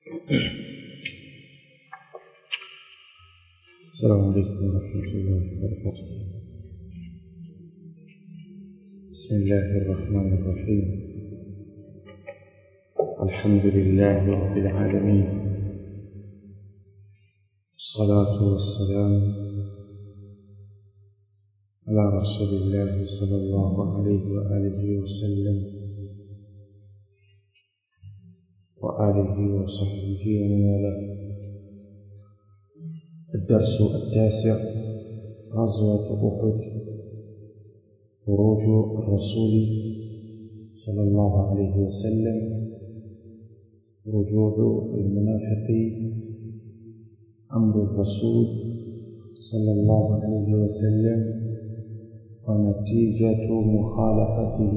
السلام عليكم ورحمة الله وبركاته بسم الله الرحمن الرحيم الحمد لله رب العالمين الصلاة والسلام على رسول الله صلى الله عليه وآله وسلم وآله وصحبه ومن والاه الدرس التاسع غزوة أحد خروج الرسول صلى الله عليه وسلم رجوع المنافقين أمر الرسول صلى الله عليه وسلم ونتيجة مخالفته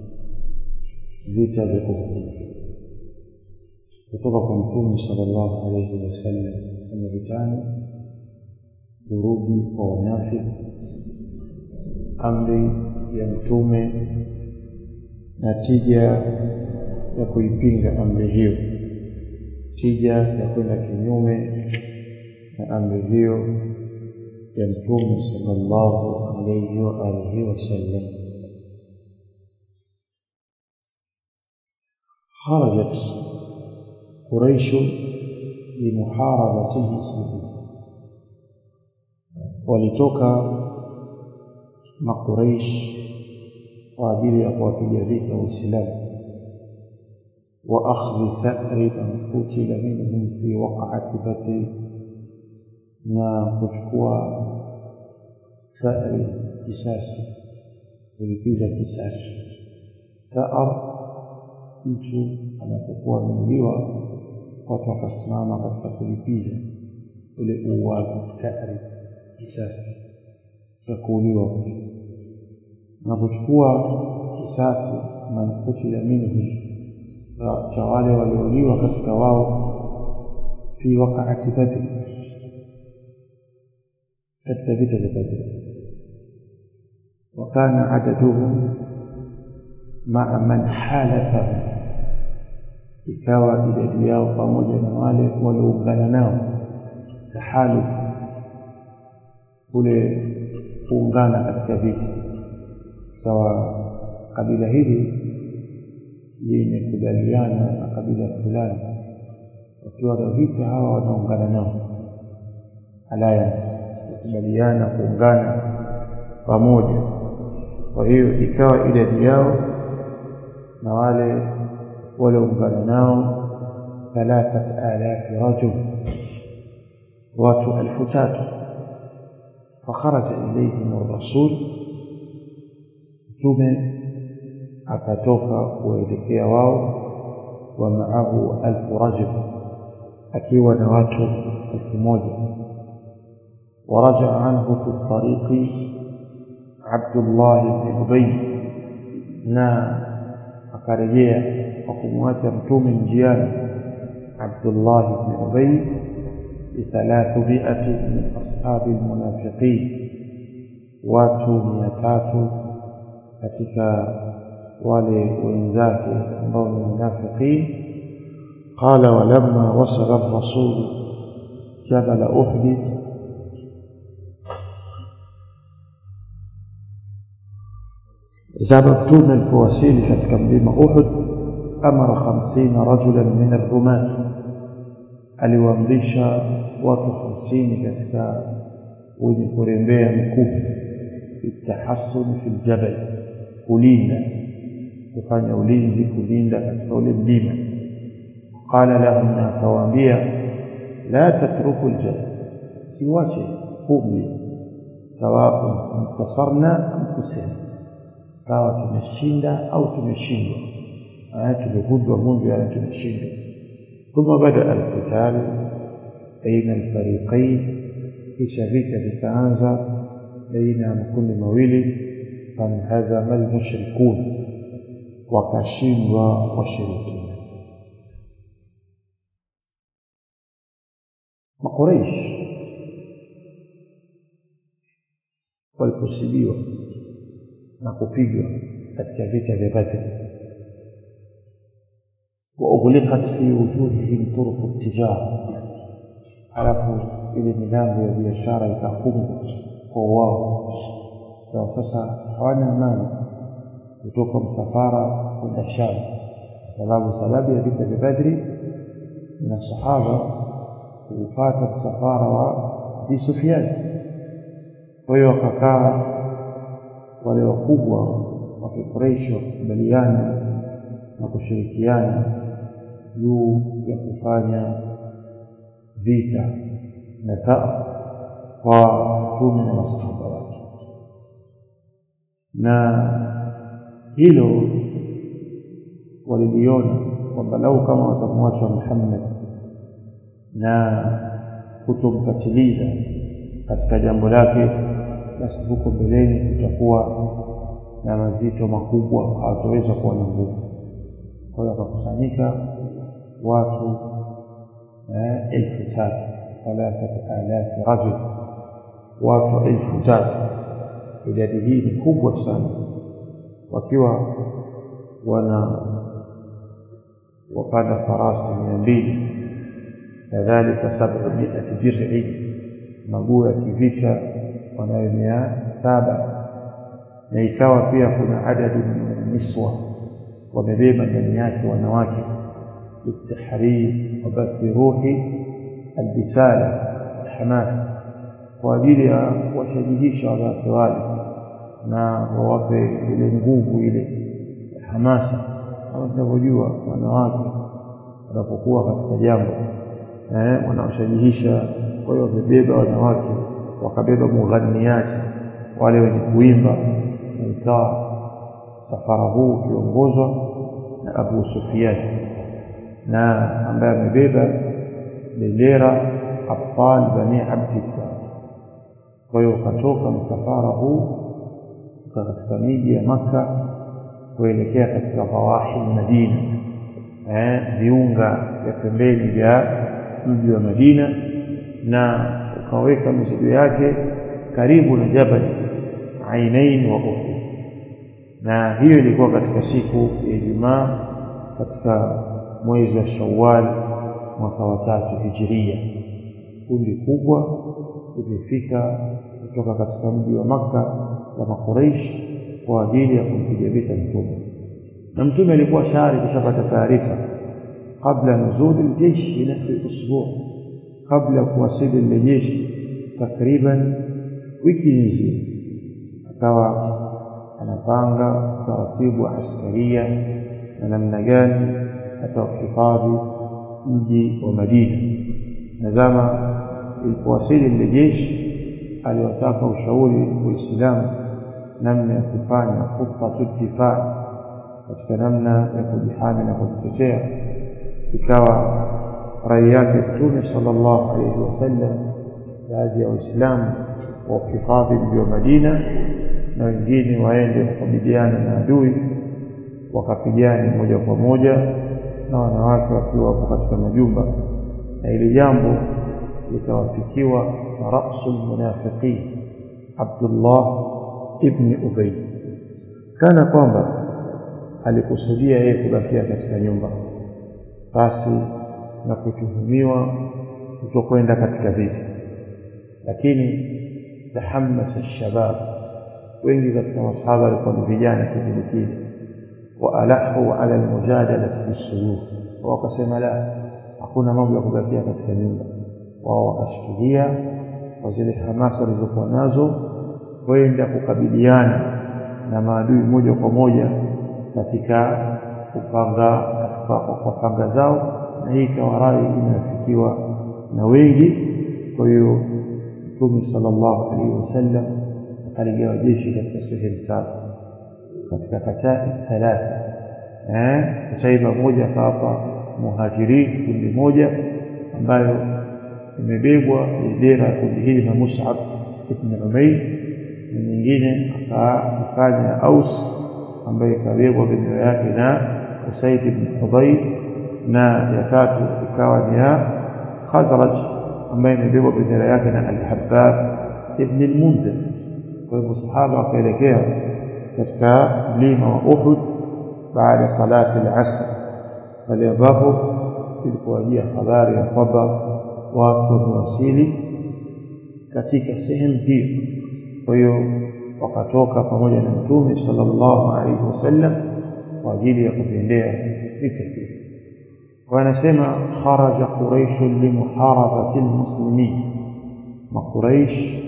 vita vya Uhud kutoka kwa Mtume sallallahu alayhi wasallam kwenye vitani, kurudi kwa wanafiki, amri ya Mtume na tija ya kuipinga amri hiyo, tija ya kwenda kinyume na amri hiyo ya Mtume sallallahu alayhi wa alihi wasallam. خرجت قريش لمحاربته سلبيا walitoka makuraish kwa ajili ya kuwapiga vita Uislamu wa akhdhi tha'ri man qutila minhum fi waqa'ati Badr, na kuchukua tha'ri, kisasi, kulipiza kisasi. Tha'ar, mtu anapokuwa ameuliwa, watu wakasimama katika kulipiza ule uuaji, tha'ri, kisasi cha kuuliwa na kuchukua kisasi man kutila minhum cha wale waliouliwa katika wao fi waqaati Badri, katika vita vya Badri. wa kana adaduhum maa man halafahum, ikawa idadi yao pamoja na wale walioungana nao tahalufu kule kuungana katika vita, ikawa kabila hili limekubaliana na kabila fulani, wakiwa na vita hawa wanaungana nao, alliance, kukubaliana kuungana pamoja. Kwa hiyo ikawa idadi yao na wale walioungana nao thalathat alafi rajul, watu elfu tatu fakharaja ilayhim ar-rasul, mtume akatoka kuelekea wao, wa maahu alfu rajul, akiwa na watu elfu moja. Warajaa anhu fi tariqi Abdullah ibn Ubay, na akarejea kwa kumwacha mtume njiani Abdullah ibn Ubay bithalathmiati min ashabi lmunafiqin, watu mia tatu katika wale wenzake ambao ni munafiqin. Qala walamma wasala rasulu jabala Uhdi, zama mtume alipowasili katika mlima Uhud, amara khamsina rajulan min arrumat aliwaamrisha watu hamsini katika wenye kurembea mikuki, bitahasuni fi ljabal, kulinda kufanya ulinzi, kulinda katika ule mlima. Qala lahum, na akawaambia, la tatruku ljabal, siwache huu mlima, sawaun intasarna am kusema, sawa tumeshinda au tumeshindwa, tumevunjwa vunjwa, yani tumeshindwa ثم بدأ القتال بين الفريقين kisha vita vikaanza baina ya makundi mawili fanhazama almushrikun wakashindwa washirikina makuraish waliposibiwa na kupigwa katika vita vya Badri wa وأغلقت في وجوههم طرق التجارة alafu ile milango ya biashara ikafungwa kwa wao kwa sasa hawana amani kutoka msafara kwenda Sham kwa sababu sababu ya vita vya Badri na sahaba kupata msafara wa Abi Sufyan kwa hiyo wakakaa wale wakubwa wa Quraysh wakubaliana na kushirikiana juu ya kufanya vita na taa kwa mtume na masahaba wake na hilo waliliona kwamba lau kama watamwacha Muhammad na kutomkatiliza katika jambo lake basi huko mbeleni kutakuwa na mazito makubwa hawataweza kuwa na nguvu kwa hiyo wakakusanyika watu elfu tatu thalathata alafi rajul watu elfu tatu idadi hii ni kubwa sana wakiwa wana wapanda farasi mia mbili kadhalika sabmiati dir'i maguo ya kivita wanayo mia saba na ikawa pia kuna adadu min niswa wamebeba ndani yake wanawake litahrir wabathi ruhi albisala alhamas kwa ajili ya kuwashajihisha wanawake wale na wawape ile nguvu ile ya hamasa kama tunavyojua wanawake wanapokuwa katika jambo eh, wanawashajihisha kwa hiyo wamebeba wanawake wakabeba mughanniyati wale wenye kuimba na ikawa safara huu ukiongozwa na Abu Sufyan na ambaye amebeba bendera abtal bani abdillah kwa hiyo ukatoka msafara huu katika miji ya Makka kuelekea katika dhawahi Madina eh viunga vya pembeni vya mji wa Madina na ukaweka mizigo yake karibu na Jabal Ainain wa Uhud na hiyo ilikuwa katika siku ya Ijumaa katika mwezi wa Shawwal mwaka wa tatu Hijiria kundi kubwa limefika kutoka katika mji wa Makka wa Makuraish kwa ajili ya kumpiga vita mtume na mtume alikuwa shari kushapata taarifa kabla nuzuli aljeshi binahwi usbua kabla kuwasili lile jeshi takriban wiki nzima akawa anapanga taratibu wa askaria na namna gani atahifadhi mji wa Madina na zama ilipowasili lile jeshi aliwataka ushauri waislamu namna ya kufanya khutatu difaa katika namna ya kujihami na kujitetea ikawa rai yake mtume sallallahu alayhi wasallam baadhi ya waislamu wahifadhi mji wa Madina na wengine waende kukabiliana na adui wakapigana moja kwa moja na wanawake wakiwa wapo katika majumba na ile jambo likawafikiwa na rasul munafiqin Abdullah ibn Ubay kana kwamba alikusudia yeye kubakia katika nyumba basi na kutuhumiwa kutokwenda katika vita lakini tahammasa shabab wengi katika masahaba walikuwa ni vijana kipindi kile waalahu ala almujadalati bisuyuf wakasema la hakuna mambo ya kubakia katika nyumba wao wakashikilia kwa zile hamasa walizokuwa nazo kwenda kukabiliana na maadui moja kwa moja katika kupanga katika kwa panga zao na hii ikawa rai inayofikiwa na wengi kwa hiyo Mtume sallallahu alaihi wasallam akaligawa jeshi katika sehemu tatu katika katai thalatha eh kataiba moja akawapa muhajirin kundi moja ambayo imebebwa bendera ya kundi hili na Mus'ab ibn Umayr na nyingine akafanya Aus ambayo ikabebwa bendera yake na Usaid ibn Hudayr na ya tatu ikawa ni ya Khazraj ambayo imebebwa bendera yake na Al-Habbab ibn al-Mundhir kwa hivyo sahaba wakaelekea katika mlima wa Uhud baada ya salati al-asr pale ambapo ilipowajia habari ya kwamba watu wamewasili katika sehemu hiyo kwa hiyo wakatoka pamoja na mtume sallallahu alaihi wasallam kwa ajili ya kuviendea vita hivyo wanasema kharaja quraish limuharabati almuslimin makuraish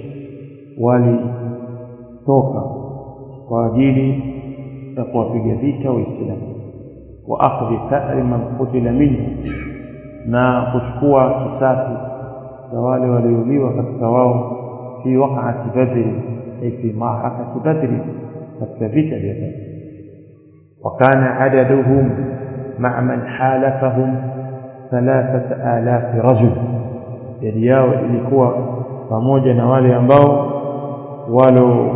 walitoka kwa ajili ya kuwapiga vita waislamu wa akhdhi tha'ri man qutila minhu na kuchukua kisasi za wale waliouliwa katika wao fi waqa'ati badri ay fi ma'rakati badri katika vita vya badri وكان عددهم مع من حالفهم ثلاثة آلاف رجل idadi yao ilikuwa pamoja na wale ambao walo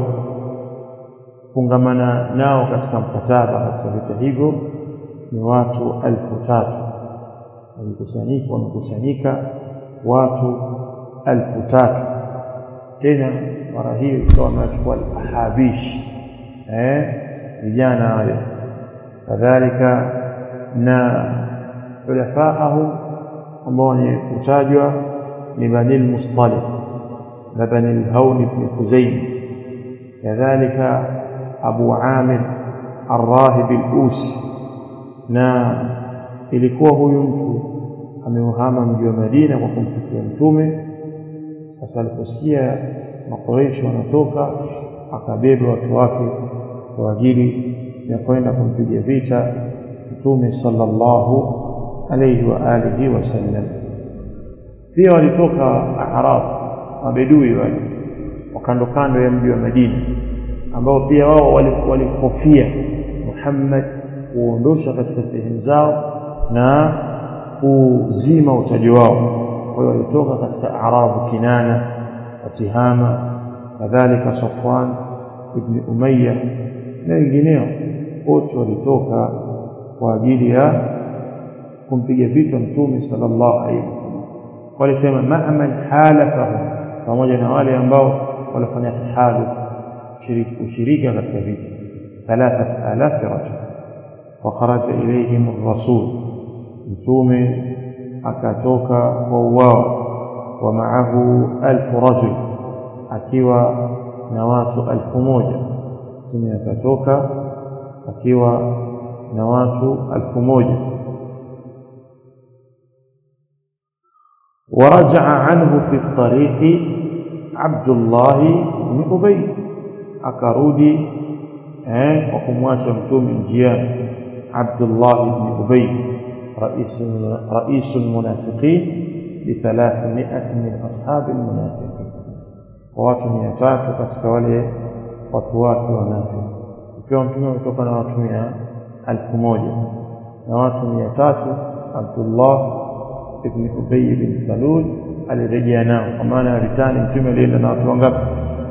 fungamana nao katika mkataba katika vita hivyo ni watu alfu tatu walikusanyika wamekusanyika watu alfu tatu tena mara hiyo ikawa wamechukua ahabish eh vijana wale kadhalika na khulafaahum ambao ni kutajwa ni bani al-mustaliq na bani al-hawn ibn kuzaym kadhalika abu amir الراهب الأوسي na ilikuwa huyu mtu ameuhama mji wa Madina kwa kumfikia mtume sasa aliposikia makoresho wanatoka akabeba watu wake kwa ajili ya kwenda kumpiga vita mtume sallallahu alayhi wa alihi wasallam pia walitoka Arab mabedui wale wakando kando ya mji wa Madina ambao pia wao walihofia Muhammad kuondosha katika sehemu zao na kuzima utaji wao kwa hiyo walitoka katika Arabu Kinana Watihama kadhalika Safwan ibn Umayya na wengineo wote walitoka kwa ajili ya kumpiga vita mtume sallallahu alaihi wasallam walisema ma'man halafahum pamoja na wale ambao walifanya tahalu ushirika katika vita 3000 rajul وخرج إليهم الرسول متومه akatoka kwa wao wa maahu alfu rajul akiwa na watu alfu moja mtume akatoka akiwa na watu alfu moja ورجع عنه في الطريق عبد الله بن أبي akarudi eh kwa kumwacha mtume njiani عبد الله بن أبي رئيس رئيس المنافقين بثلاثمائة من أصحاب المنافقين watu mia tatu katika wale watu wake wanafiki ikiwa mtume ametoka na watu mia alfu moja na watu mia tatu Abdullah ibn Ubay bin Salul alirejea nao kwa maana ya vitani mtume alienda na watu wangapi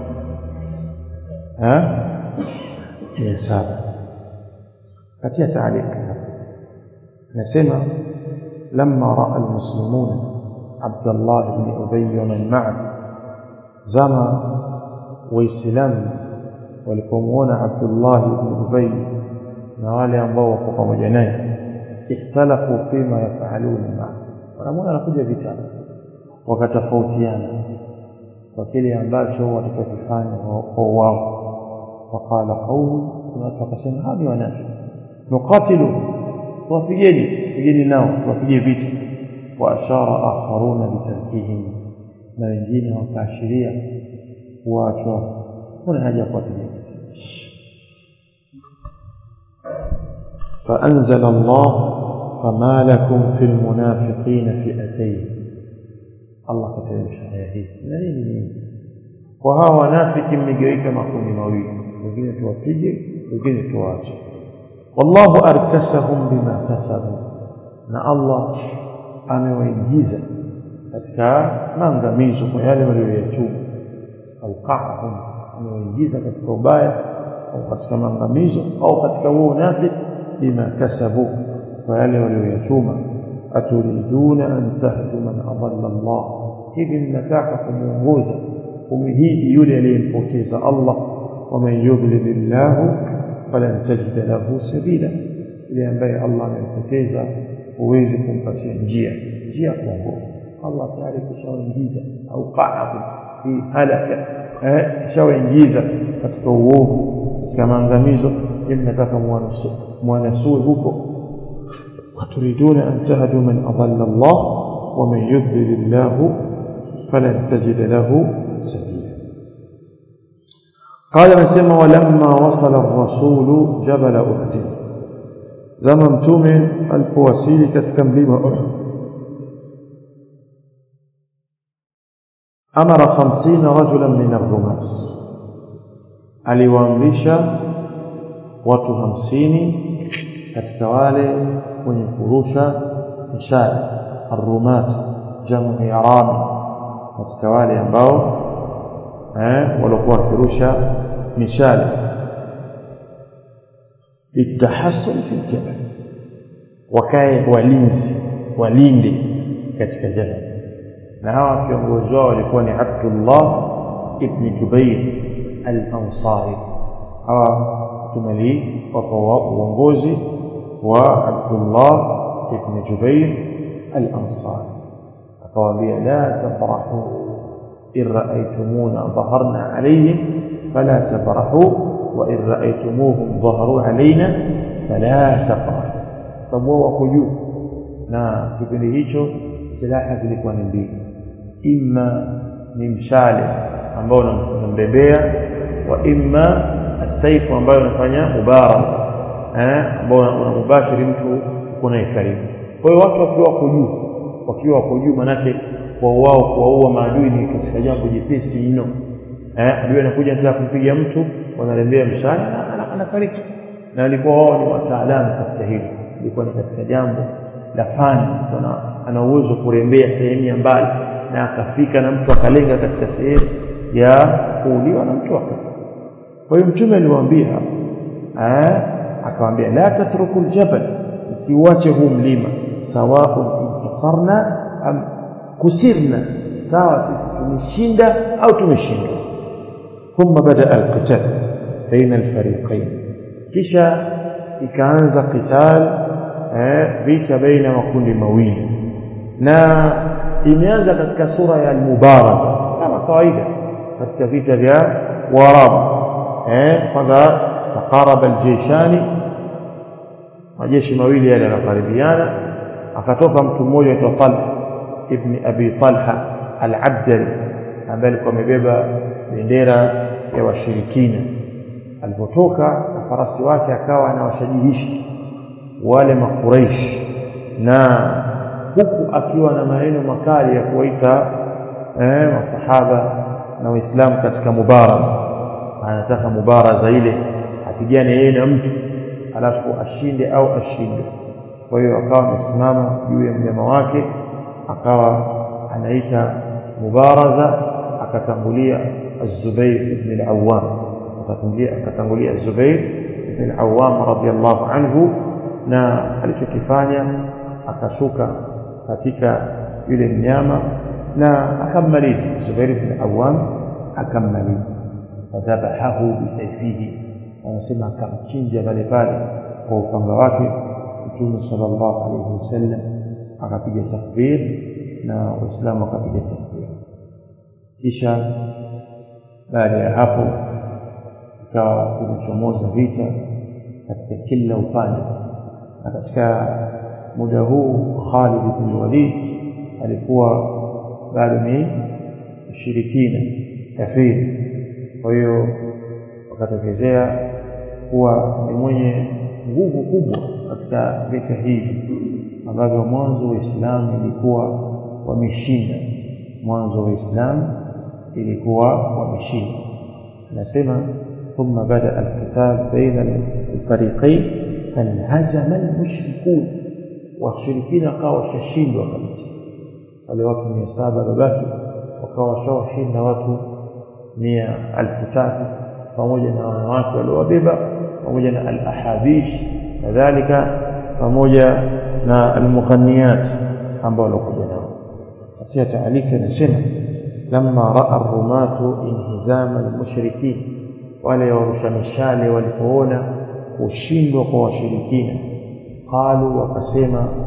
ha mia saba katia taalika nasema لما راى المسلمون عبد الله بن ابي ومن معه زما waislamu walipomuona Abdullah ibn Ubay na wale ambao wako pamoja naye ikhtalafu fima yafaluna ma wanamuona anakuja vita wakatofautiana kwa kile ambacho watakachofanya kwa wao waqala qawm watu wakasema hawa ni wanafiki nuqatilu tuwapigeni pigeni nao tuwapige vita wa ashara akharuna bitarkihim na wengine wakaashiria kuachwa kuna haja ya kuwapiga فأنزل الله فما لكم في المنافقين فئتين الله كتبش aya hii na nini nini kwa hawa wanafiki mmegawika makundi mawili wengine tuwapige wengine tuwache wallahu arkasahum bima kasabu na Allah amewaingiza katika maangamizo kwa yale walioyachuma auqahum amewaingiza katika ubaya au katika maangamizo au katika huo unafiki bima kasabu kwa yale walioyachuma aturiduna an tahdu man adalla Allah hivi mnataka kumuongoza kumhidi yule aliyempoteza Allah waman yudlil Allah falan tajida lahu sabila yule ambaye Allah amempoteza huwezi kumpatia njia njia ya kuongoka Allah tayari kishawaingiza au qa'ahu fi halaka eh kishawaingiza katika uovu katika maangamizo mnataka mwanasue huko وتريدون أن تهدوا من أضل الله ومن يضلل الله فلن تجد له سبيلا قال نسمى ولما وصل الرسول جبل أحد زمن متومه alipowasili katika mlima Uhud amara 50 rajulan min ar-rumas aliwaamrisha watu 50 katika wale wenye kurusha mishale ar-rumat jamu ya rami katika wale ambao eh walikuwa wakirusha mishale litahassul fi jabal wakae walinzi walinde katika jabal na hawa viongozi wao walikuwa ni Abdullah ibn Jubair al-Ansari hawa tumeli wapo uongozi wa Abdullah ibn Jubair al-Ansari akawaambia la tafrahu in ra'aytumuna dhaharna alayhim fala tafrahu wa in ra'aytumuhum dhaharu alayna fala tafrahu sababu wako juu na kipindi hicho silaha zilikuwa ni mbili imma ni mshale ambao unambebea wa imma asaifu ambayo unafanya mubaraza eh ambao unamubashiri mtu uko naye karibu kwa hiyo watu wakiwa wako juu wakiwa wako juu manake kwa wao kuwaua maadui ni katika jambo jepesi mno eh adui anakuja anataka kumpiga mtu wanalembea mshale na anafariki na walikuwa wao ni wataalamu katika hili ilikuwa ni katika jambo la fani ana uwezo kurembea sehemu ya mbali na akafika na mtu akalenga katika sehemu ya kuuliwa na mtu akafa kwa hiyo mtume aliwaambia eh akawaambia la tatruku aljabal siwache huu mlima sawaun intasarna am kusirna sawa sisi tumeshinda au tumeshindwa thumma bada alqital baina alfariqain kisha ikaanza qital eh vita baina makundi mawili na imeanza katika sura ya al-mubaraza kama kawaida katika vita vya Waarabu eh kwanza taqaraba al-jayshani majeshi mawili yale yanakaribiana akatoka mtu mmoja aitwa Talha ibn Abi Talha al-Abdali ambaye alikuwa amebeba bendera ya washirikina alipotoka na farasi wake akawa anawashajihisha wale makuraish na huku akiwa na maneno makali ya kuwaita eh, masahaba na waislamu katika mubaraza anataka mubaraza ile apigane yeye na mtu alafu ashinde au ashinde kwa hiyo akawa amesimama juu ya mnyama wake akawa anaita mubaraza akatangulia az-Zubair ibn al-Awwam akatangulia akatangulia az-Zubair ibn al-Awwam radiyallahu anhu na alichokifanya akashuka katika yule mnyama na akammaliza Zubair ibn Awam akammaliza fadhabahahu bisayfihi anasema akamchinja pale pale kwa upanga wake Mtume sallallahu alayhi wasallam akapiga takbir na waislamu wakapiga takbir kisha baada ya hapo ikawa kumechomoza vita katika kila upande na katika muda huu Khalid bin Walid alikuwa bado ni mshirikina kafiri kwa hiyo wakatokezea kuwa ni mwenye nguvu kubwa katika vita hivi ambavyo mwanzo Uislamu ilikuwa wameshinda mwanzo Uislamu ilikuwa wameshinda anasema ثم بدا القتال بين الفريقين فانهزم المشركون washirikina wakawa washashindwa kabisa wale watu mia saba babaki wakawa washawashinda watu mia alfu tatu pamoja na wanawake waliowabeba pamoja na al-ahabish kadhalika pamoja na al-mughaniyat ambao walikuja nao katika taalika inasema lamma raa ar-rumatu inhizama al-mushrikin wale warusha mishale walipoona kushindwa kwa washirikina qalu wakasema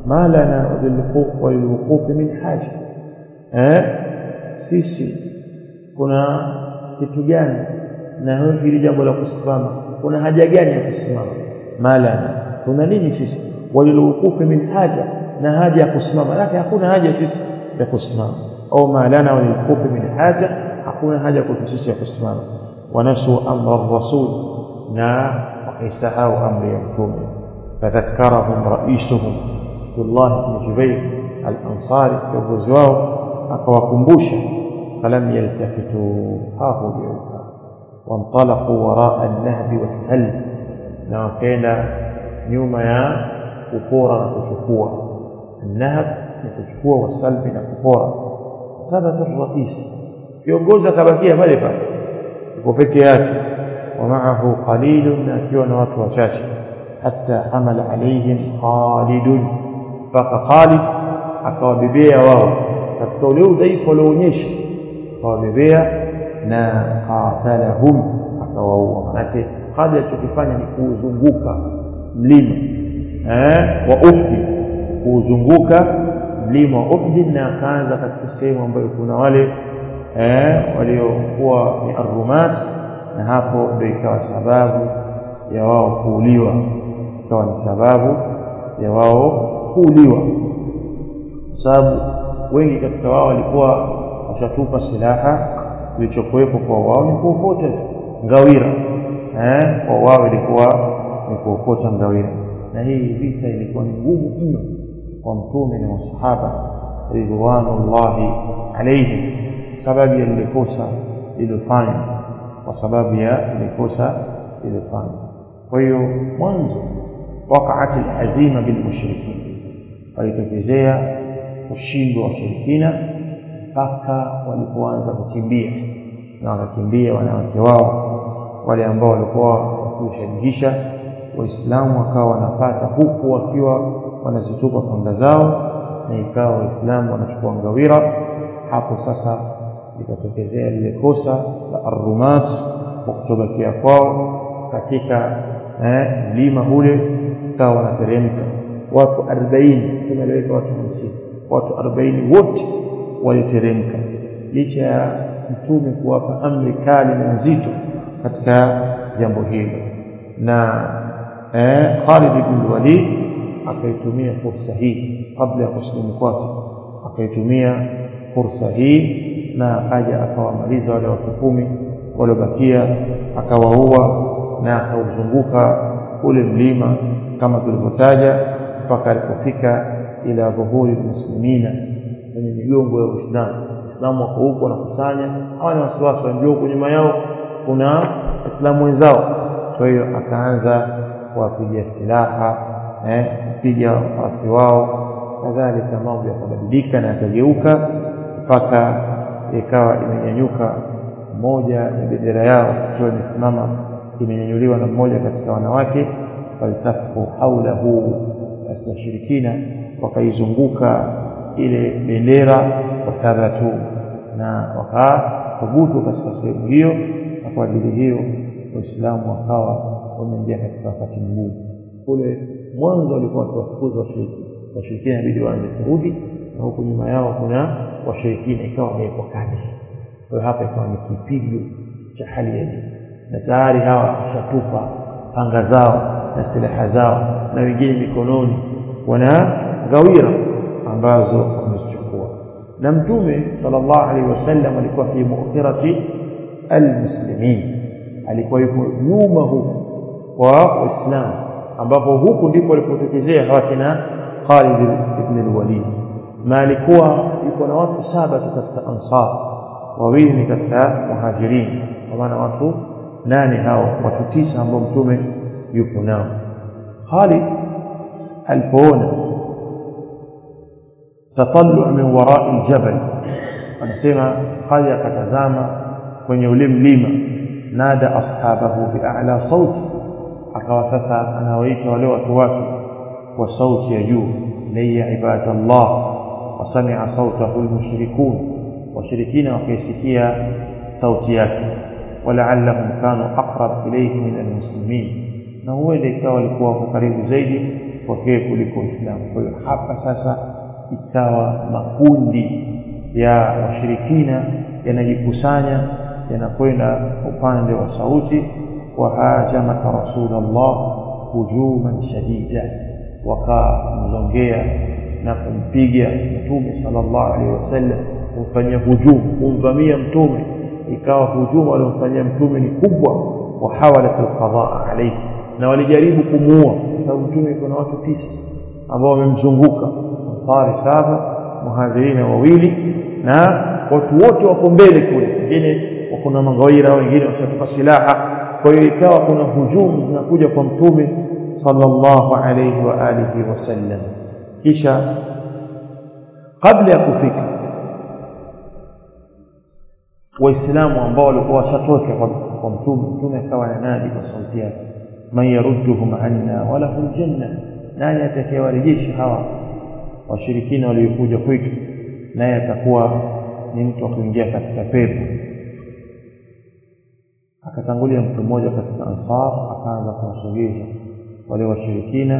ma lana walilwuqufi min haja eh sisi kuna kitu gani na hili jambo la kusimama kuna haja gani ya kusimama ma lana kuna nini sisi walilwuqufi min haja na haja ya kusimama lakini hakuna haja sisi ya kusimama au ma lana walilwuqufi min haja hakuna haja kwetu sisi ya kusimama wanasu amra rasul na wakaisahau amri ya mtume fadhakkarahum raisuhum Abdullah ibn Jubair al-Ansari kiongozi wao akawakumbusha falam yaltafitu hawakugeuka wantalaqu waraa an-nahbi was-salb na wakaenda nyuma ya kupora na kuchukua an-nahb ni kuchukua wasalbi na kupora thabata ar-rais kiongozi akabakia pale pale yuko peke yake ومعه قليل akiwa na watu wachache hatta hamala alaihim Khalid mpaka Khalid akawabebea wao katika ule udhaifu walioonyesha akawabebea na qatalahum akawaua manake Khalid alichokifanya ni kuuzunguka mlima eh wa Uhud kuuzunguka mlima wa Uhud na akaanza katika sehemu ambayo kuna wale eh waliokuwa ni arrumat na hapo ndio ikawa sababu ya wao kuuliwa ikawa ni sababu ya wao kuuliwa sababu wengi katika wao walikuwa washatupa silaha kilichokuwepo kwa wao ni kuokota ngawira eh kwa wao ilikuwa ni kuokota ngawira na hii vita ilikuwa ni ngumu mno kwa mtume na masahaba ridwanullahi alayhim sababu ya lile kosa lilofanywa kwa sababu ya ile kosa lilofanywa kwa hiyo mwanzo waqaat alhazima bilmushrikin walitokezea kushindwa washirikina mpaka walipoanza kukimbia na wakakimbia wanawake wao wale ambao walikuwa wakiushajihisha waislamu wakawa wanapata huku wakiwa wanazitupa panga zao na ikawa waislamu wanachukua ngawira hapo sasa likatokezea lile kosa la arrumat kwa kutobakia kwao katika mlima eh, ule ikawa wanateremka watu 40 tumeleweka watu 50 watu 40 wote waliteremka licha ya mtume kuwapa amri kali na nzito katika jambo hilo na eh, Khalid ibn Walid akaitumia fursa hii kabla ya kusilimu kwake akaitumia fursa hii na akaja akawamaliza wale watu kumi waliobakia akawaua na akauzunguka ule mlima kama tulivyotaja mpaka alipofika ila dhuhuri muslimina kwenye migongo ya Uislamu Waislamu wako huko wanakusanya hawana wasiwasi wanajua huko nyuma yao kuna Waislamu wenzao kwa hiyo akaanza kuwapiga silaha eh kupiga wasi wao kadhalika mambo yakabadilika na yakageuka mpaka ikawa imenyanyuka moja ya bendera yao ikiwa imesimama imenyanyuliwa na mmoja katika wanawake walitafu haulahu basi washirikina wakaizunguka ile bendera wathabatu na wakathubutu katika sehemu hiyo na kwa ajili hiyo waislamu wakawa wameingia katika wakati mgumu kule mwanzo walikuwa wakiwafukuza washiriki washirikina inabidi waanze kurudi na huku nyuma yao kuna washirikina ikawa wamewekwa kati kwa hiyo hapa ikawa ni kipigo cha hali ya juu na tayari hawa washatupa panga zao na silaha zao na wengine mikononi wana gawira ambazo wamezichukua na mtume sallallahu alaihi wasallam alikuwa fi mu'thirati almuslimin alikuwa yuko nyuma huku kwa waislamu ambapo huku ndipo alipotokezea hawakina Khalid ibn al-Walid na alikuwa yuko na watu saba tu katika ansar wawili ni katika muhajirin kwa maana watu nane hao watu tisa ambao mtume yupo nao Khalid alipoona tatallu min wara'i aljabal anasema Khalid akatazama kwenye ule mlima nada ashabahu bi'ala sauti akawa sasa anawaita wale watu wake kwa sauti ya juu layya ibadallah wasami'a sautahu almushrikun washirikina wakaisikia sauti yake walaallahum kanu aqrab ilayhi min almuslimin na huenda ikawa walikuwa wako karibu zaidi kwake kuliko Uislamu. Kwa hiyo hapa sasa ikawa makundi ya washirikina yanajikusanya yanakwenda upande wa sauti wahajamaka rasulullah hujuman shadida wakamzongea na kumpiga mtume sallallahu alaihi wasallam kumfanyia hujumu kumvamia mtume ikawa hujumu waliomfanyia mtume ni kubwa wahawalat alqadaa alayhi na walijaribu kumuua kwa sababu mtume kuna watu tisa ambao wamemzunguka ansari saba muhadhirina wawili na watu wote wako mbele kule wengine wako na magawaira wengine washatupa silaha kwa hiyo ikawa kuna hujumu zinakuja kwa mtume sallallahu alayhi wa alihi wasallam kisha kabla ya kufika waislamu ambao walikuwa washatoka kwa mtume mtume akawa ananadi kwa sauti yake man yarudduhum anna wa lahu aljanna nani atakayewarejesha hawa washirikina waliokuja kwetu naye atakuwa ni mtu wa kuingia katika pepo akatangulia mtu mmoja katika ansar akaanza kuwasogeza wale washirikina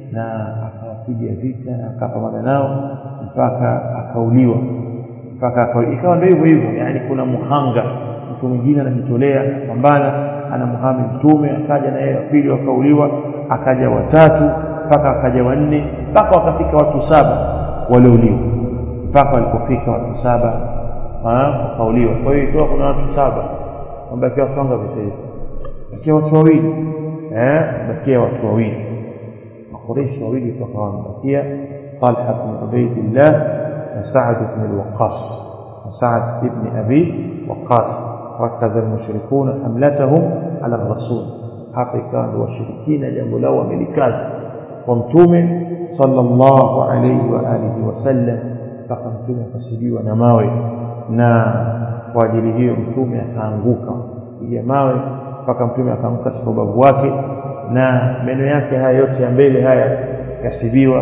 na akawapiga vita na akapambana nao mpaka akauliwa mpaka akauliwa ikawa ndio hivyo hivyo yani kuna muhanga mtu mwingine anajitolea anapambana anamhami mtume akaja na yeye wa pili wakauliwa akaja watatu mpaka akaja wanne mpaka wakafika watu saba waliouliwa mpaka walipofika watu saba wakauliwa kwa hiyo ikiwa kuna watu saba wamebakia watu wangapi sasa hivi bakia watu wawili eh bakia watu wawili makureishi wawili toka wamebakia Talha ibn Ubaydillah na Sa'd ibn al-Waqqas na Sa'd ibn Abi Waqqas rakaza al-mushrikuna hamlatahum ala ar-rasul hapa ikawa ndio washirikina jambo lao wamelikaza kwa mtume sallallahu alayhi wa alihi wasallam mpaka mtume akasibiwa na mawe na kwa ajili hiyo mtume akaanguka piga mawe mpaka mtume akaanguka katika ubavu wake na meno yake haya yote ya mbele haya yasibiwa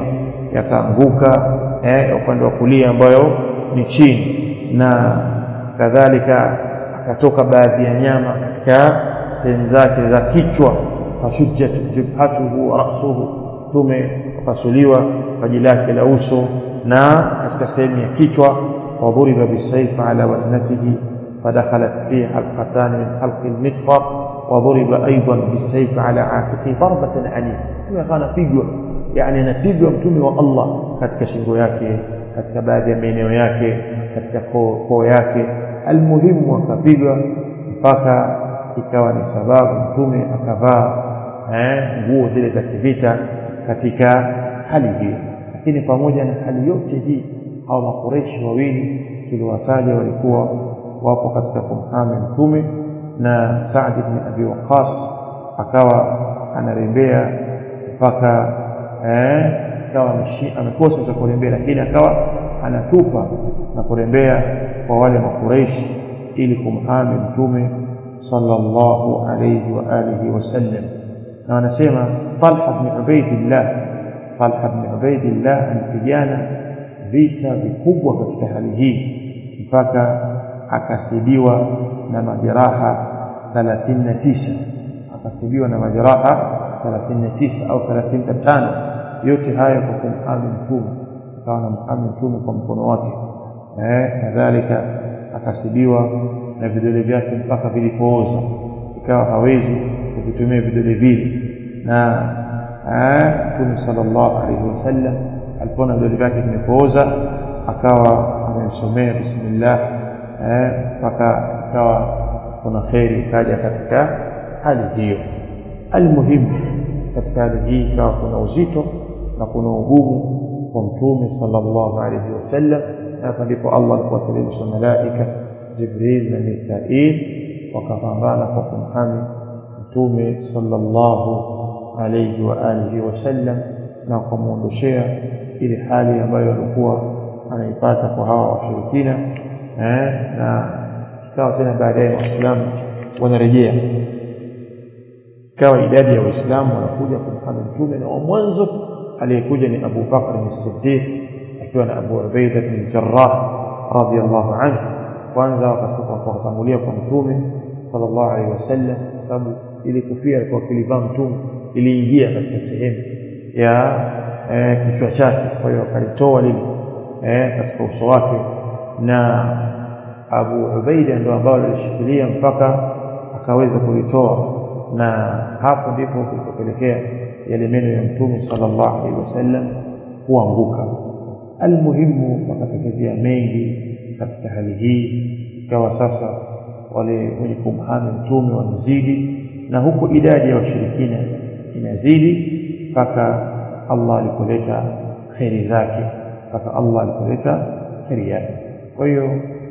yakaanguka eh, upande wa kulia ambayo ni chini na kadhalika akatoka baadhi ya nyama katika sehemu zake za kichwa fashujjat jibhatuhu wa ra'suhu mtume akasuliwa paji lake la uso na katika sehemu ya kichwa وضرب بالسيف على وجنته فدخلت فيه حلقتان من حلق المغفر وضرب أيضا بالسيف على عاتقه ضربة عنيفة mtume akawa anapigwa yani anapigwa mtume wa Allah katika shingo yake katika baadhi ya maeneo yake katika koo yake almuhimu akapigwa mpaka ikawa ni sababu mtume akavaa nguo zile za kivita katika hali hiyo lakini pamoja na hali yote hii au makureshi wawili tuliwataja walikuwa wapo katika kumhami mtume na Saad ibn Abi Waqqas akawa anarembea mpaka eh akawa amekosa cha kurembea lakini akawa anatupa na kurembea kwa wale makureshi ili kumhami mtume sallallahu alayhi wa alihi wasallam na wanasema Talha ibn Ubaydillah Talha ibn Ubaydillah alipigana vita vikubwa katika hali hii mpaka akasibiwa na majeraha 39 akasibiwa na majeraha 39 au 35 yote hayo kwa kumhami mtume akawa na mhami mtume kwa mkono wake eh kadhalika akasibiwa na vidole vyake mpaka vilipooza ikawa hawezi kuvitumia vidole vile na mtume sallallahu alaihi wasallam alipoona vidole vyake vimepooza akawa amemsomea bismillah mpaka ikawa kuna kheri ikaja katika hali hiyo almuhimu katika hali hii ikawa kuna uzito na kuna ugumu kwa mtume sallallahu alaihi wasallam na hapa ndipo Allah alipowateremsha malaika Jibril na Mikail wakapambana kwa kumhami mtume sallallahu alaihi wa alihi wasallam na kumuondoshea ile hali ambayo alikuwa anaipata kwa hawa washirikina eh, na ikawa tena baadaye waislamu wanarejea ikawa idadi ya waislamu wanakuja kumhami mtume na wa mwanzo aliyekuja ni Abu Bakr as-Siddiq akiwa na Abu Ubaida bin Jarrah radhiyallahu anhu kwanza wakatangulia kwa mtume sallallahu alaihi wasallam kwa sababu ile kofia alikuwa kilivaa mtume iliingia katika sehemu ya eh, kichwa chake kwa hiyo akalitoa lile eh, katika uso wake na Abu Ubaida ndio ambao alishikilia mpaka akaweza kulitoa na hapo ndipo kulipopelekea yale meno ya mtume sallallahu alaihi wasallam kuanguka almuhimu wakatokezea mengi katika hali hii ikawa sasa wale wenye kumhami mtume wanazidi na huku idadi ya washirikina inazidi mpaka Allah alipoleta kheri zake mpaka Allah alipoleta kheri yake kwa hiyo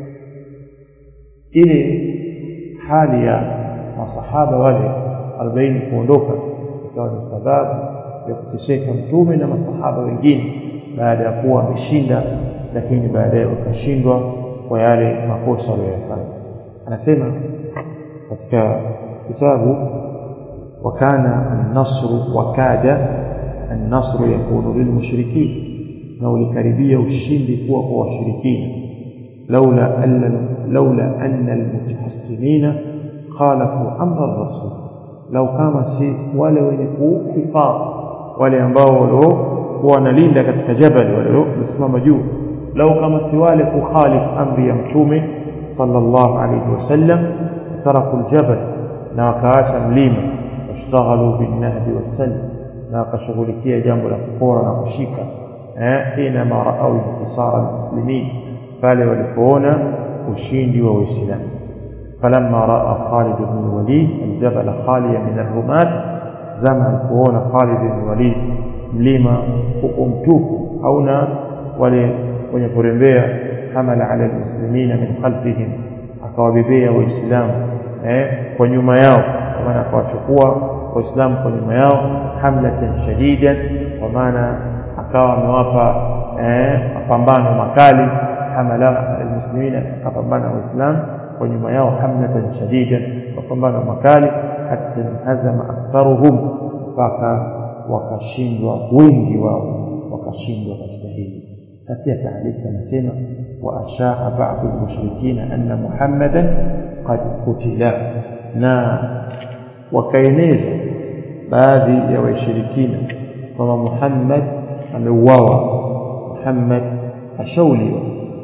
ile hali ya masahaba wale 40 kuondoka ikawa ni sababu ya kuteseka mtume na masahaba wengine baada ya kuwa wameshinda lakini baadaye wakashindwa kwa yale makosa waliyofanya anasema katika kitabu wakana an-nasr wakada an-nasr yakunu lilmushrikin na ulikaribia ushindi kuwa kwa washirikina laula anna laula anna almutahassinina khalafu amra ar-rasul lau kama si wale wenye kuhifadhi wale ambao waliokuwa wanalinda katika jabali waliosimama juu lau kama si wale kukhalifu amri ya mtume sallallahu alayhi wasallam taraku aljabal na wakaacha mlima washtaghalu binnahbi wassalm na wakashughulikia jambo la kupora na kushika eh ina ma raau intisara almuslimin pale walipoona ushindi wa waislamu فلما راى خالد بن الوليد الجبل خاليا من الرماة زمن alipoona Khalid bin Walid mlima huko mtupu hauna wale wenye kurembea hamala ala almuslimina min khalfihim akawabebea waislamu eh kwa nyuma yao kwa maana akawachukua waislamu kwa nyuma yao hamlatan shadidan kwa maana akawa amewapa eh mapambano makali hamala almuslimina akapambana waislamu kwa nyuma yao hamlatan shadidan mapambano makali hatta hazama aktharuhum mpaka wakashindwa wengi wao wakashindwa katika hili katika taarifa anasema wa ashaa ba'd al-mushrikeen anna muhammadan qad qutila na wakaeneza baadhi ya washirikina kwamba Muhammad ameuawa Muhammad ashauliwa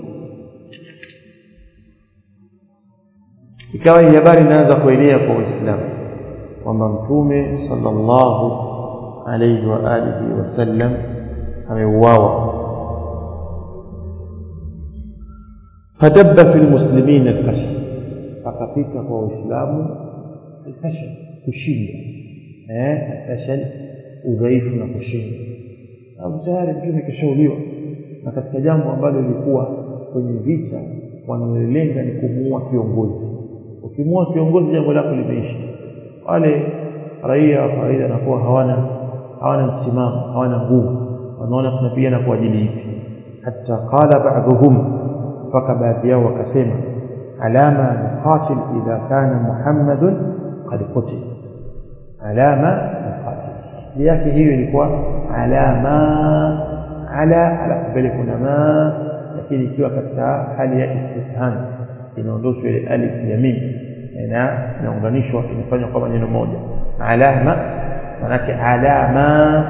ikawa hii habari inaanza kuelea kwa Uislamu kwamba mtume sallallahu alayhi wa alihi wasallam ameuawa fadabba fi almuslimin alfashal akapita kwa waislamu alfashal kushinda eh alfashal udhaifu na kushinda sababu tayari mtume kishauliwa na katika jambo ambalo lilikuwa kwenye vita wanaolenga ni kumuua kiongozi ukimuua kiongozi jambo lako limeisha wale raia wa kawaida wanakuwa hawana hawana msimamo hawana nguvu wanaona tunapigana kwa ajili ipi hata qala ba'dhum mpaka baadhi yao wakasema alama nuqatil idha kana muhammadun qad qutil alama nuqatil asili yake hiyo ilikuwa alama ala ala mbele kuna ma lakini ikiwa katika hali ya istifham inaondoshwa ile alif ya mim na inaunganishwa inafanywa kama neno moja alama manake alama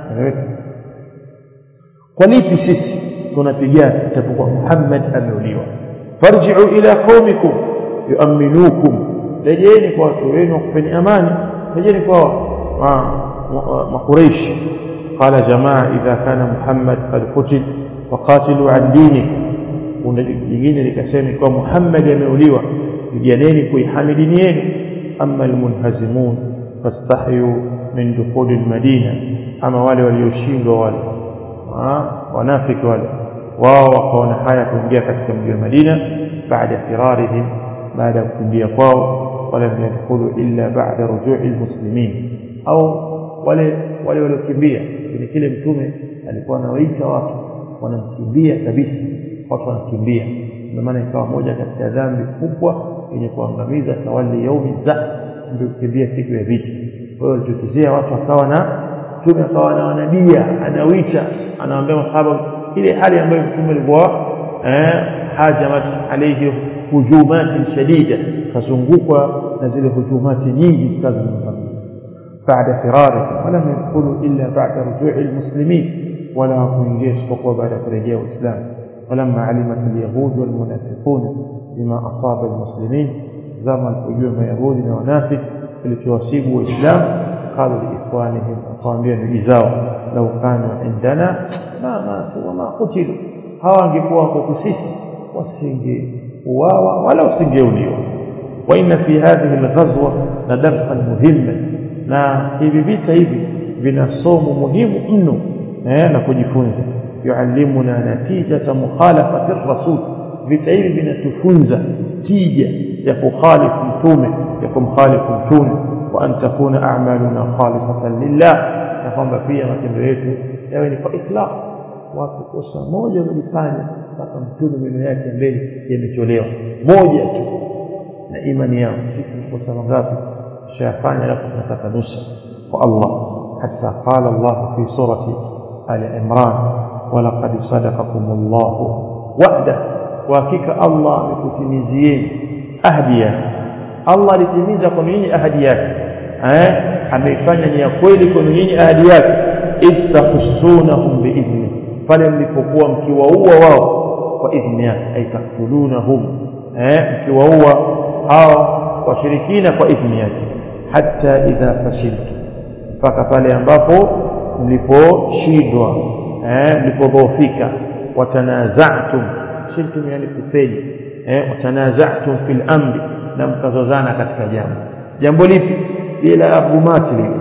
kwa lipi sisi tunapigana itapokuwa Muhammad ameuliwa farji'u ila qaumikum yu'minukum rejeni kwa watu wenu kupeni amani rejeni kwa makureish qala jamaa idha kana Muhammad qad qutil faqatilu an dini kuna jingine likasema kwa Muhammad ameuliwa piganeni kuihamidi dini yenu amma almunhazimun fastahyu min dukhuli almadina ama wale walioshindwa wale wanafiki wale wao wakaona haya kuingia katika mji wa Madina baada firarihim baada ya kukimbia kwao wala yadkhulu illa ba'da ruju'i almuslimin au wale wale waliokimbia kile kile mtume alikuwa anawaita watu wanamkimbia kabisa watu wanakimbia ndio maana ikawa moja katika dhambi kubwa yenye kuangamiza tawali yaumi za ndio kukimbia siku ya vita kwa hiyo alitukizia watu akawa na mtume akawa na wanadia anawita anawaambia masahaba ile hali ambayo mtume alikuwa eh hajamat alayhi hujumati shadida kazungukwa na zile hujumati nyingi zikazo بعد فرارهم ولم يدخلوا إلا بعد رجوع المسلمين ولا kuingia isipokuwa baada ya kurejea Uislamu ولما علمت اليهود والمنافقون بما أصاب المسلمين زمن kujua mayahudi na wanafiki kilichowasibu waislamu قالوا لإخوانهم أقاموا ndugu zao لو كانوا عندنا ما ماتوا وما قتلوا hawa angekuwa kwetu sisi wasingeuawa wala wasingeuliwa وإن في هذه الغزوة لدرسا مهما na hivi vita hivi vina somo muhimu mno eh, na kujifunza yuallimuna natijata mukhalafati rasul vita hivi vinatufunza tija ya kukhalifu mtume ya kumkhalifu mtume wa an takuna a'maluna khalisatan lillah na kwamba pia matendo yetu yawe ni kwa ikhlas watu kosa moja walifanya mpaka mtume meno yake mbele yametolewa moja tu na imani yao sisi ni kosa mangapi shayafanya alafu tunataka nusa kwa Allah hatta qala Allah fi surati ali imran walaqad sadaqakum Allah wa'da wa hakika Allah amekutimizieni ahadi yake Allah alitimiza kwa nyinyi ahadi yake eh ameifanya ni ya kweli kwa nyinyi ahadi yake ittahsunahum biidhni pale mlipokuwa mkiwaua wao kwa idhni yake aitaktulunahum eh mkiwaua hao washirikina kwa idhni yake hatta idha fashiltu mpaka pale ambapo mliposhindwa eh mlipodhoofika watanaza'tum shiltum yani kufeli eh watanaza'tum fil amri na mkazozana katika jambo jambo lipi ila abumati lile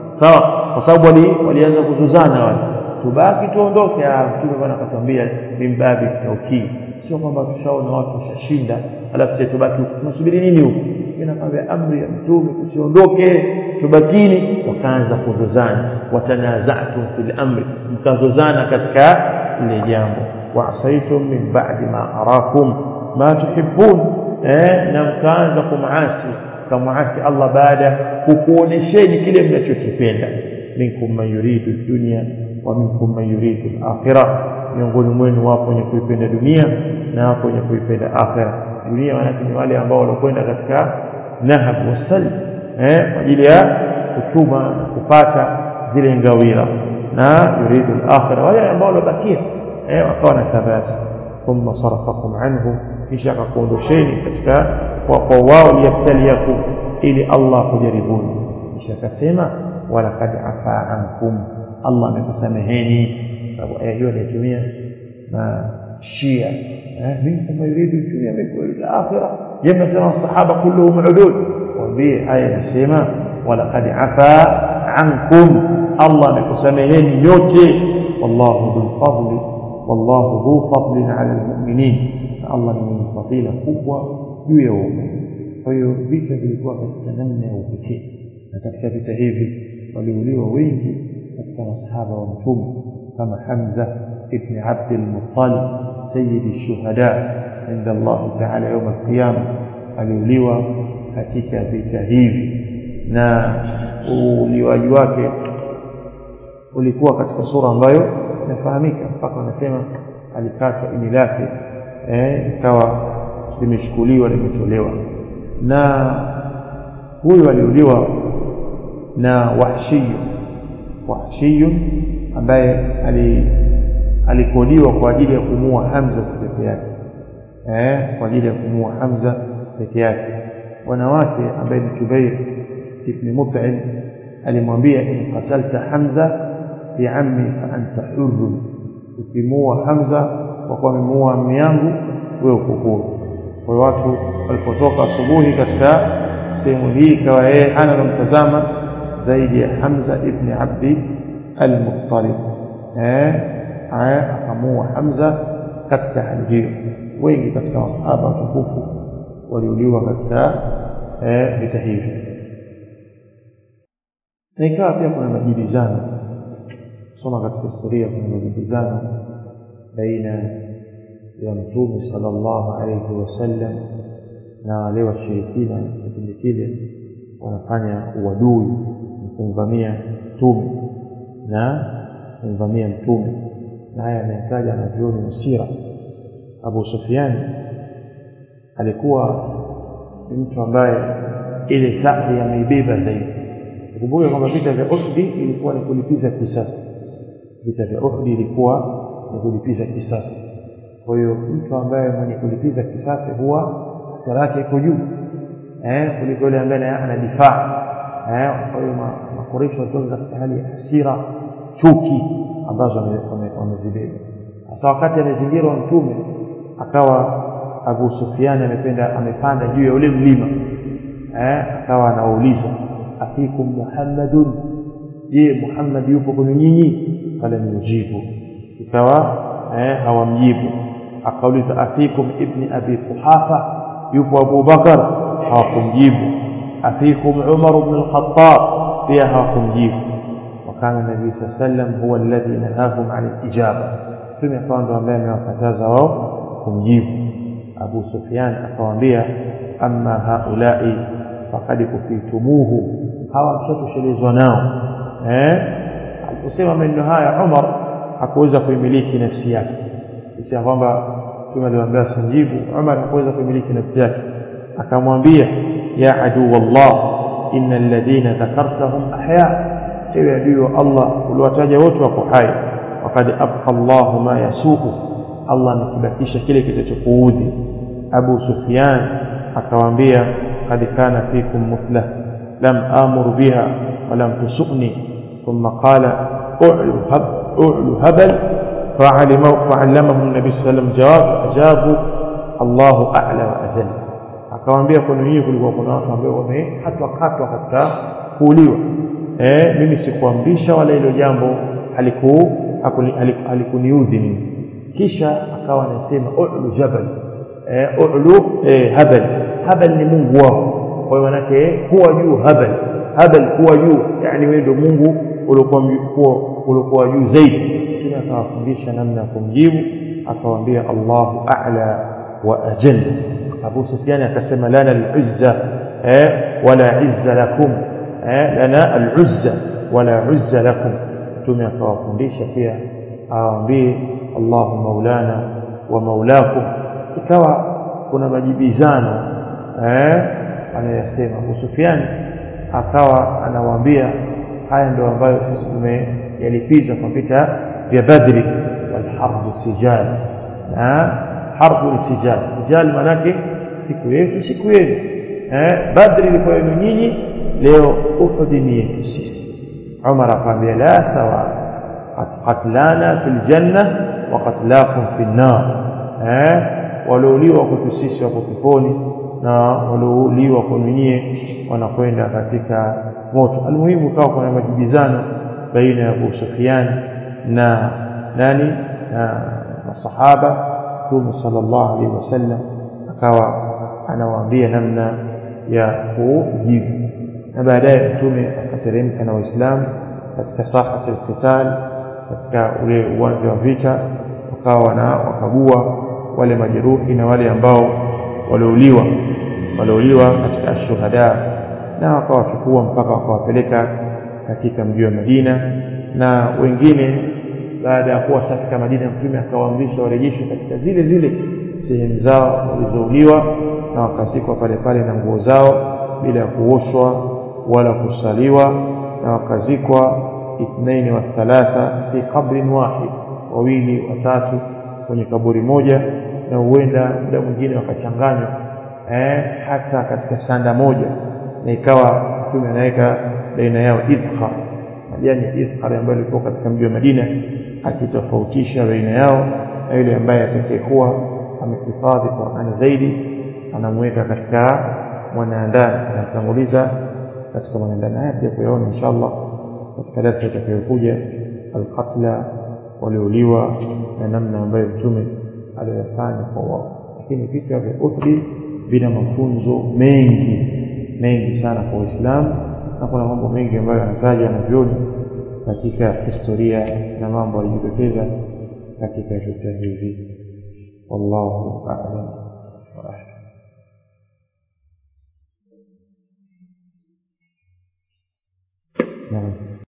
sawa kwa sababu wali walianza kuzozana wale tubaki tuondoke ah mtume bwana akatwambia mimbabi taukii sio kwamba tushaona watu washashinda alafu sisi tubaki tunasubiri nini huko inakwambia amri ya mtume tusiondoke tubakini wakaanza kuzozana watanazatu fil amri mkazozana katika ile jambo waasaitum min ba'di ma arakum ma tuhibbun eh na mkaanza kumaasi kamaasi Allah baada kukuonesheni kile mnachokipenda minkum man yuridu dunya wa minkum man yuridu al-akhirah miongoni mwenu wapo wenye kuipenda dunia na wapo wenye kuipenda akhira dunia maana ni wale ambao walokwenda katika nahab wasal eh kwa ajili ya kuchuma na kupata zile ngawira na yuridu al-akhirah wale ambao walobakia eh wakawa na thabati thumma sarafakum anhu kisha akakuondosheni katika kwa kwa wao liyabtaliyakum ili Allah kujaribuni kisha akasema wala kad afa ankum Allah amekusameheni sababu aya hiyo alitumia na Shia eh minkum yuridu dunya minkum yuridu akhirah jema sema sahaba kulluhum udud waambie aya inasema wala kad afa ankum Allah amekusameheni nyote wallahu dhul fadli wallahu dhu fadlin ala almu'minin Allah ni mwenye fadhila kubwa juu ya waumini kwa hiyo vita vilikuwa katika namna ya upekee na katika vita hivi waliuliwa wengi katika masahaba wa mtume kama Hamza ibn Abd al-Muttalib sayyid ash-shuhada inda Allah ta'ala يوم القيامه aliuliwa katika vita hivi na uliwaji wake ulikuwa katika sura ambayo inafahamika mpaka wanasema alikatwa ini lake eh ikawa limechukuliwa limetolewa na huyu aliuliwa na wahshiyu wahshiyu ambaye alikodiwa kwa ajili ya kumua Hamza peke yake eh kwa ajili ya kumua Hamza peke yake wanawake ambaye ni Jubair ibn Mut'im alimwambia in qatalta Hamza bi ammi fa anta hurr ukimua Hamza kwa kuwa amemuua ammi yangu wewe uko huru kwa hiyo watu walipotoka asubuhi katika sehemu hii ikawa yeye hana namtazama zaidi ya Hamza ibn Abdi al-Muttalib eh akamua Hamza katika hali hiyo wengi katika masahaba watukufu waliuliwa katika eh vita hivi na ikawa pia kuna majibizano soma katika historia kuna majibizano baina ya mtume sallallahu alayhi wasallam na wale washirikina kipindi kile wanafanya uadui kumvamia mtume na kumvamia mtume na haya anayetaja na vioni msira Abu Sufyan alikuwa ni mtu ambaye ile thahri ameibeba zaidi tukumbuke kwamba vita vya Uhud ilikuwa ni kulipiza kisasi vita vya Uhud ilikuwa ni kulipiza kisasi kwa hiyo mtu ambaye mwenye kulipiza kisasi huwa hasira yake iko juu eh kuliko yule ambaye anadifaa eh kwa hiyo makoresho walitoka katika hali ya hasira chuki ambazo wamezibeba sasa wakati amezingirwa mtume akawa Abu Sufyan amependa amepanda juu ya ule mlima eh akawa anawauliza afikum Muhammadun je Muhammad yupo kwenu nyinyi kala nijibu ikawa eh hawamjibu akauliza afikum ibni abi Quhafa yupo Abu Bakar hawakumjibu afikum Umar ibn al-Khattab pia hawakumjibu wakana nabii sallam huwa alladhi nahahum an al-ijaba tume akawa ndo ambaye amewakataza wao kumjibu Abu Sufyan akawaambia amma haulai faqad kufitumuhu hawa mshatoshelezwa nao eh aliposema maneno haya Umar hakuweza kuimiliki nafsi yake licha kwamba Mtume aliwaambia simjibu Umar hakuweza kuimiliki nafsi yake akamwambia ya adu wallah innal ladhina dhakartahum ahya ewe adui wa Allah uliwataja wote wako hai waqad abqa Allah ma yasuhu Allah amekibakisha kile kitachokuudhi Abu Sufyan akawaambia qad kana fikum muthlah lam amur biha wa lam tusuni thumma qala u'lu hab u'lu habal fa'alima fa'allamahu an-nabi sallallahu alayhi wasallam jawabu Allahu a'la wa ajalla akawaambia kwa nini kulikuwa kuna watu ambao wamekatwa katwa katika kuuliwa eh mimi sikuamrisha wala hilo jambo haliku halikuniudhi mimi kisha akawa anasema u'lu jabal eh u'lu eh habal habal ni mungu wao kwa hiyo manake kuwa juu habal habal kuwa juu yani wewe ndio mungu uliokuwa uliokuwa juu zaidi tena akawafundisha namna ya kumjibu akawaambia Allahu a'la wa ajalla Abu Sufyan akasema lana al-uzza eh wala izza lakum eh lana al-uzza wala uzza lakum mtume akawafundisha pia awaambie Allahu maulana wa maulakum ikawa kuna majibizano eh anayasema Abu Sufyan akawa anawaambia haya ndio ambayo sisi tumeyalipiza kwa vita vya Badri wal harbu sijal na harbu ni sijal sijal manake siku yetu siku yenu eh Badri ilikuwa yenu nyinyi leo Uhud ni yetu sisi Umar akamwambia la sawa qatlana fil janna wa qatlakum fil nar eh waliouliwa kwetu sisi wako peponi na waliouliwa kwenu nyie wanakwenda katika moto almuhimu kawa kuna majibizano baina ya Abu Sufyan na nani na masahaba Mtume sallallahu alaihi wasallam akawa anawaambia namna ya kujibu na baadaye Mtume akateremka na Waislamu katika sahati al-qital katika ule uwanja wa vita wakawa na wakagua wale majeruhi na wale ambao waliouliwa waliouliwa katika shuhada na wakawachukua mpaka wakawapeleka katika mji wa Madina na wengine baada ya kuwa shafika Madina mtume akawaamrisha warejeshwe katika zile zile sehemu zao walizouliwa na wakazikwa pale pale na nguo zao bila kuoshwa wala kusaliwa na wakazikwa ithnaini wa thalatha fi qabrin wahid wawili watatu kwenye kaburi moja na huenda muda mwingine wakachanganywa eh, hata katika sanda moja na ikawa mtume anaweka baina yao idkhar majani ya idkhar ambayo ilikuwa katika mji wa Madina akitofautisha baina yao na yule ambaye atakayekuwa amehifadhi Qur'an zaidi anamweka katika mwanaandani anatanguliza katika mwanaandani haya pia kuyaona inshallah katika darasa itakayokuja alqatla waliuliwa na namna ambayo mtume aliyofanya kwa wao lakini vita vya Uhud vina mafunzo mengi mengi sana kwa Uislamu na kuna mambo mengi ambayo yanataja na vyoni katika historia na mambo yalijitokeza katika vita hivi wallahu a'lam wa ahlam نعم